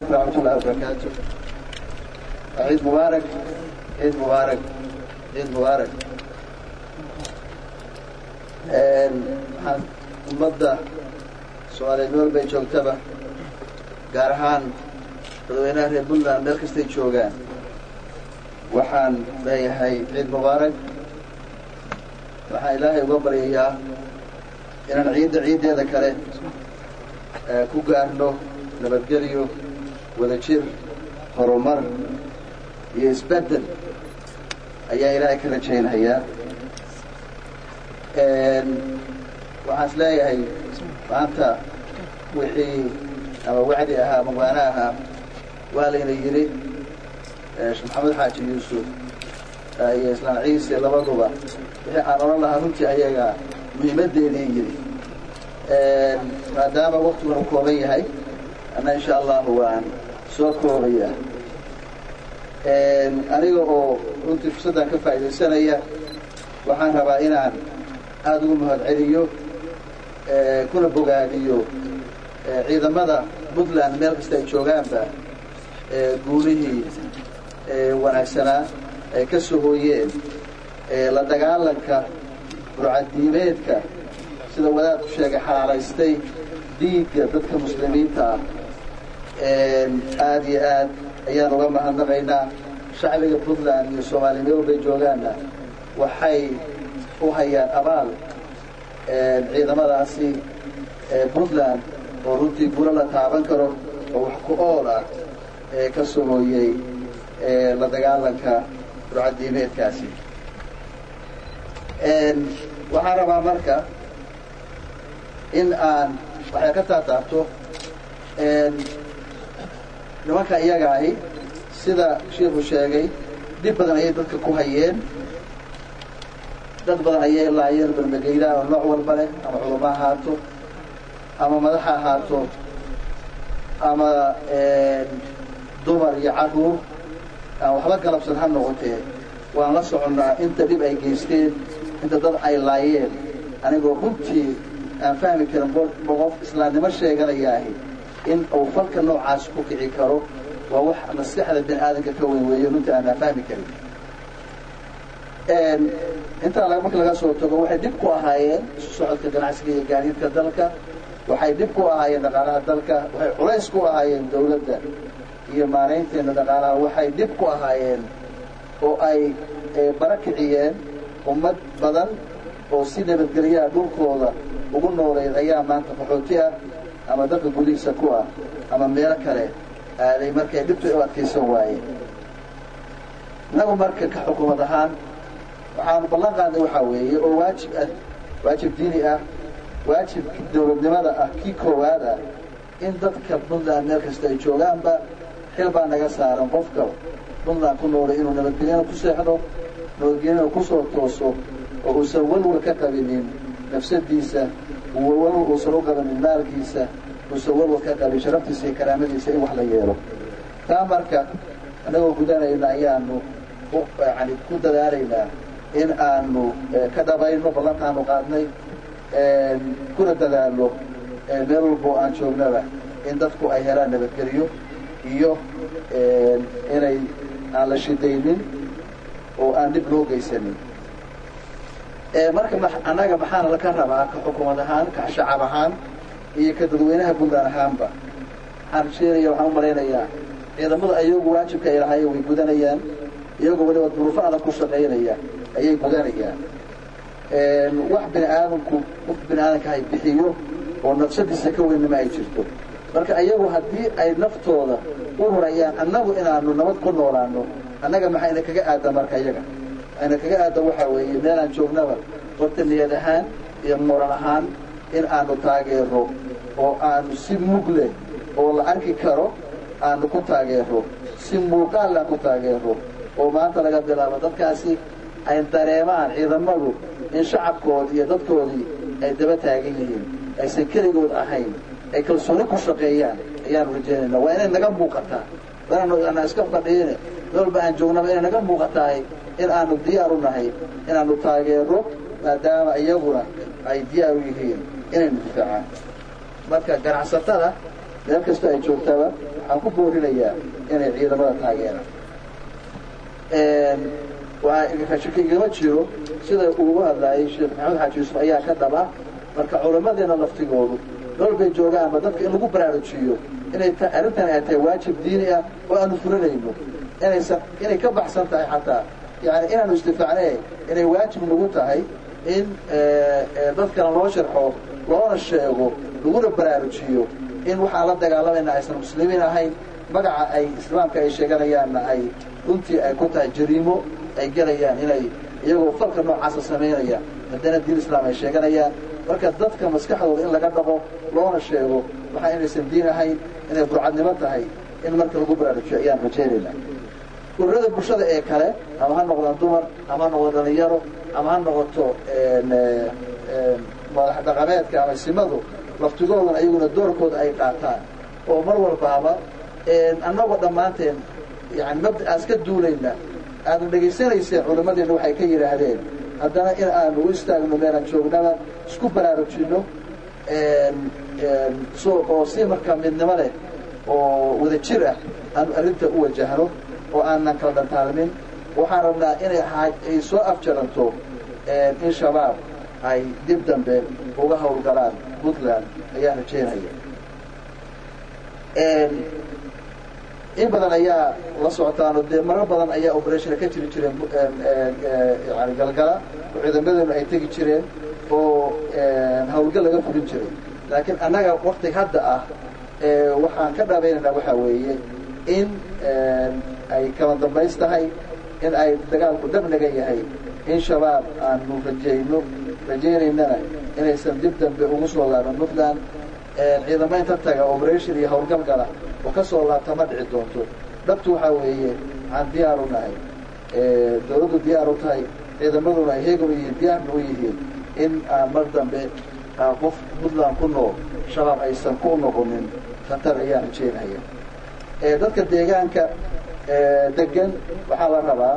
ورحمة الله وبركاته عيد مبارك عيد مبارك عيد مبارك waxaan ummadda soomaaliyeed meel bay joogtaba gaar ahaan dadweynaha reer puntland meel kastay joogaan waxaan leeyahay ciid mubaarak waxaan ilaahay uga baryayaa inaan ciidda ciiddeeda kale ku gaarno nabadgelyo wadajir horumar iyo isbeddel ayaa ilaahay ka rajaynayaa waxaan is leeyahay maanta wixii ama wacdi ahaa ama waana ahaa waa layna yidhi sheekh maxamed xaaji yuusuf iyo islaan ciise labaduba wixii aan odhan lahaa runtii ayaga muhiimaddeedii yidhi maadaama waktiguna u kooban yahay anna insha allahu waan soo koobayaa aniga oo runtii fursaddan ka faa'iidaysanaya waxaan rabaa inaan aada ugu mahad celiyo kuna bogaadiyo ciidamada puntland meel kasta ay joogaanba guulihii wanaagsanaa ay ka soo hooyeen la dagaalanka burcadiimeedka sida wadaadku sheegay xalaalaystay dhiigga dadka muslimiinta ah aada iyo aad ayaan uga mahadnaqaynaa shacbiga puntland iyo soomaaliya meel walbay joogaanna waxay u hayaan abaal ciidamadaasi puntland oo runtii gulo la taaban karo oo wax ku ool ah ee ka soo hooyey la dagaalanka burcadiimeedkaasi waxaan rabaa marka in aan waxay ka taataabto nimanka iyaga ahi sida shiikhu sheegay dhib badan ayay dadka ku hayeen dad badan ayay laayeen balmageylaha oo nooc walba leh ama culamo ahaato ama madax ahaato ama dumar iyo caruur aan waxba galabsan ha noqotee waan la soconnaa inta dhib ay geysteen inta dad ay laayeen anigoo runtii aan fahmi karin qof islaamnimo sheeganayaahi in uu falka noocaas ku kici karo waa wax maskaxda bini aadamka ka weyn weeyo runtii aanaan fahmi karin intaa marka laga soo tago waxay dhib ku ahaayeen isu socodka ganacsiga iyo gaadiidka dalka waxay dhib ku ahaayeen dhaqaalaha dalka waxay culays ku ahaayeen dawladda iyo maaraynteena dhaqaalaha waxay dhib ku ahaayeen oo ay bara kiciyeen ummad badan oo si nabadgelyaha dhulkooda ugu nooleyd ayaa maanta qaxooti ah ama dalka gudihiisa ku ah ama meelo kale aaday markay dhibta u adkaysan waayeen innagu marka ka xukuumad ahaan waxaanu ballan qaadnay waxaa weeye oo waajib ah waajib diini ah waajib dawladnimada ah kii koowaad ah in dadka puntland meel kasta ay joogaanba xil baa naga saaran qofka puntland ku noolay inuu nabadgelyana ku seexdo nabadgelyana kusoo tooso oo uusan walwal ka qabinin nafsadiisa walwal uusan u qabanin maalkiisa uusan walwal ka qabin sharaftiisa iyo karaamadiisa in wax la yeelo taa marka annagoo gudanayna ayaanu yani ku dadaalaynaa in aanu ka dhabayno ballantaanu qaadnay kuna dadaalno meel walboo aan joognaba in dadku ay helaan nabadgelyo iyo inay aan la shidaynin oo aan dhib loo geysanin marka annaga maxaana laka rabaa ka xukuumad ahaan ka shacab ahaan iyo ka dadweynaha puntland ahaanba waxaan sheegaya waxaan u malaynayaa ciidamadu ayagu waajibka ay lahaayeen way gudanayaan iyagoo waliba duruufo adag ku shaqaynaya ayay gudanayaan wax bini aadamku qof bini aadamka hay bixiyo oo nafsadiisa ka weynima ay jirto marka ayagu haddii ay naftooda u hurayaan annagu inaanu nabad ku noolaano annaga maxayna kaga aadan marka iyaga ayna kaga aadan waxaa weeye meelaan joognaba horta niyad ahaan iyo moral ahaan in aanu taageero oo aanu si mug leh oo la arki karo aanu ku taageero si muuqaal aan ku taageero oo maanta laga bilaabo dadkaasi ay dareemaan ciidamadu in shacabkoodii iyo dadkoodii ay daba taagan yihiin aysan keligood ahayn ay kalsooni ku shaqeeyaan ayaanu rajaynayna waa inay naga muuqataa inaanu iska fadhiine meel walba aan joognaba inay naga muuqatahay in aanu diyaar u nahay inaanu taageero maadaama iyaguna ay diyaar u yihiin inaynu difaacaan marka ganacsatada meel kastoo ay joogtaba waxaan ku boorinayaa inay ciidamada taageeraan shaki igama jiro sida ugu hadlaayay sheekh maxamed xaaji yuusuf ayaa ka dhaba marka culammadeena laftigoodu dol bay joogaanba dadka in lagu baraarujiyo inay arrintan ay tahay waajib diini ah oo aanu furanayno inaysan inay ka baxsan tahay xataa yani inaanu istifaacnee inay waajib nagu tahay in dadkana loo sharxo loona sheego laguna baraarujiyo in waxaan la dagaalamayna aysan muslimiin ahayn magaca ay islaamka ay sheeganayaanna ay runtii ay ku tahay jariimo ay gelayaan inay iyagoo falka noocaasa samaynayaan haddana diin islaam ay sheeganayaan marka dadka maskaxdooda in laga dhaqo loona sheego waxaa inaysan diin ahayn inay burcadnimo tahay in marka lagu baraarujiyo ayaan rajaynaynaa ururada bulshada ee kale ama ha noqdaan dumar ama ha noqdo dhalinyaro ama ha noqoto madax dhaqameedka ama simadu laftigoodana ayaguna doorkooda ay qaataan oo mar walbaaba annagoo dhammaanteen yani mabda'aas ka duulayna aadna dhegaysanayseen culimmadeenna waxay ka yidhaahdeen haddana in aanu u istaagno meelaan joognaba isku baraarujinno oo si marka midnimo leh oo wada jir ah aanu arrinta u wajahno oo aanan kala dhantaalmin waxaan rabnaa inay ay soo afjaranto in shabaab ay dib dambe uga howlgalaan puntland ayaan rajeynaya in badan ayaa la socotaano dee marar badan ayaa operationa ka jiri jireen yani galgala oo ciidamadeenu ay tegi jireen oo hawlgal laga fulin jiray laakiin annaga waktig hadda ah waxaan ka dhaabaynaynaa waxaa weeye in ay kala dambays tahay in ay dagaalku dhabnaga yahay in shabaab aanu rajayno rajaynaynana inaysan dib dambe ugu soo laaban puntland ciidamo inta taga operation iyo howlgal gala oo ka soo laabta ma dhici doonto dhabtu waxaa weeye waxaan diyaar u nahay dawladdu diyaar u tahay ciidamaduna ay heegan u yihiin diyaarna u yihiin in aan mar dambe qof puntland ku nool shabaab aysan ku noqonin khatar ayaan rajeynaya dadka deegaanka degan waxaa la rabaa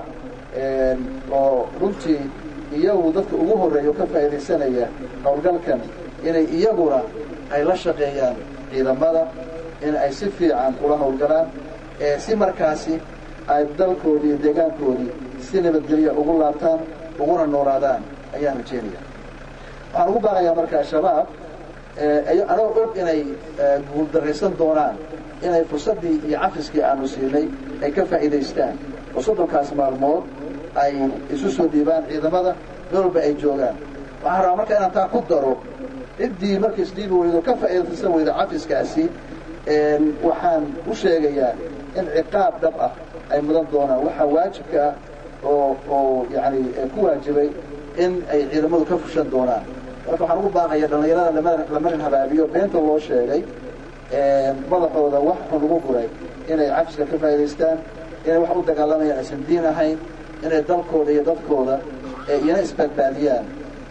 oo runtii iyagu dadka ugu horreeya oo ka faa'iidaysanaya howlgalkan inay iyaguna ay la shaqeeyaan ciidamada in ay si fiican ula howlgalaan si markaasi ay dalkoodii iyo deegaankoodii si nabadgelya ugu laabtaan uguna noolaadaan ayaan rajeynaya waxaan ugu baaqayaa markaa shabaab anoo og inay guuldarraysan doonaan inay fursaddii iyo cafiskii aanu siinay ay ka faa'iidaystaan oo soddonkaas maalmood ay isu soo dhiibaan ciidamada meel walba ay joogaan waxaan rabaa marka inaan taa ku daro ciddii marka isdhiibi weydo ka faa'iidaysan weyda cafiskaasi waxaan u sheegayaa in ciqaab dhab ah ay mudan doonaan waxaa waajibka ah oo oo yani ku waajibay in ay ciidamadu ka fushan doonaan marka waxaan ugu baaqaya dhallinyarada la marin habaabiyo beenta loo sheegay madaxooda wax xun ugu guray inay cafiska ka faa'idaystaan inay wax u dagaalamayaan aysan diin ahayn inay dalkooda iyo dadkooda iyana isbadbaadiyaan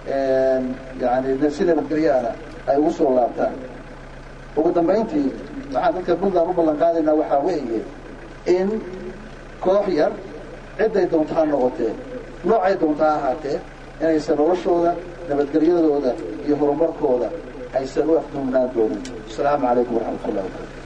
yani si nabadgelyaana ay ugu soo laabtaan ugu dambayntii waxaan dadka puntland u ballan qaadaynaa waxaa weeye in koox yar cidday doonta ha noqotee noocay doonta ha ahaatee inaysan noloshooda nabadgelyadooda iyo horumarkooda aysan u afduugnaan doonin asalaamu calaykum waraxmat ullahi wabarakatu